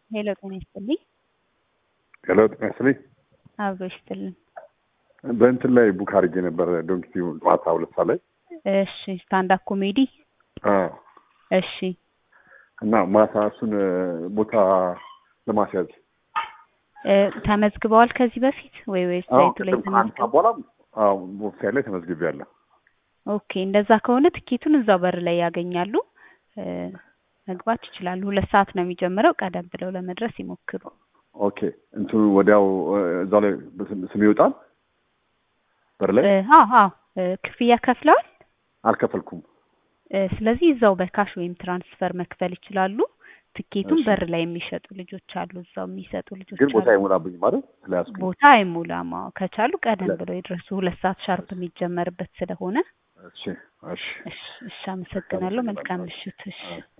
ሄሎ ጤና ይስጥልኝ። ሄሎ ጤና ይስጥልኝ። አብሮ ይስጥልን። በእንትን ላይ ቡክ አድርጌ ነበር ዶንኪቲ ማታ ሁለት ሰዓት ላይ እሺ ስታንዳፕ ኮሜዲ አዎ። እሺ እና ማታ እሱን ቦታ ለማስያዝ እ ተመዝግበዋል ከዚህ በፊት ወይ ወይ ሳይቱ ላይ ከአንድ ሰዓት ተመዝግበው? በኋላ አዎ ዌብሳይት ላይ ተመዝግቤያለሁ። ኦኬ እንደዛ ከሆነ ትኬቱን እዛው በር ላይ ያገኛሉ። እ መግባት ይችላሉ። ሁለት ሰዓት ነው የሚጀምረው። ቀደም ብለው ለመድረስ ይሞክሩ። ኦኬ እንትኑ ወዲያው እ እዛው ላይ ስም- ስም ይወጣል በር ላይ እ አዎ አዎ እ ክፍያ ከፍለዋል። አልከፈልኩም። እ ስለዚህ እዛው በካሽ ወይም ትራንስፈር መክፈል ይችላሉ። ትኬቱን እሺ። በር ላይ የሚሸጡ ልጆች አሉ። እዛው የሚሰጡ ልጆች ግን ቦታ አሉ። አይሞላብኝም ማለት ስለያዝኩኝ። ቦታ አይሞላም። አዎ ከቻሉ ቀደም ለ- ብለው ይድረሱ። ሁለት ሰዓት ሻርፕ የሚጀመርበት ስለሆነ። እሺ እሺ እሺ እሺ፣ አመሰግናለሁ። መልካም ምሽት። እሺ አዎ።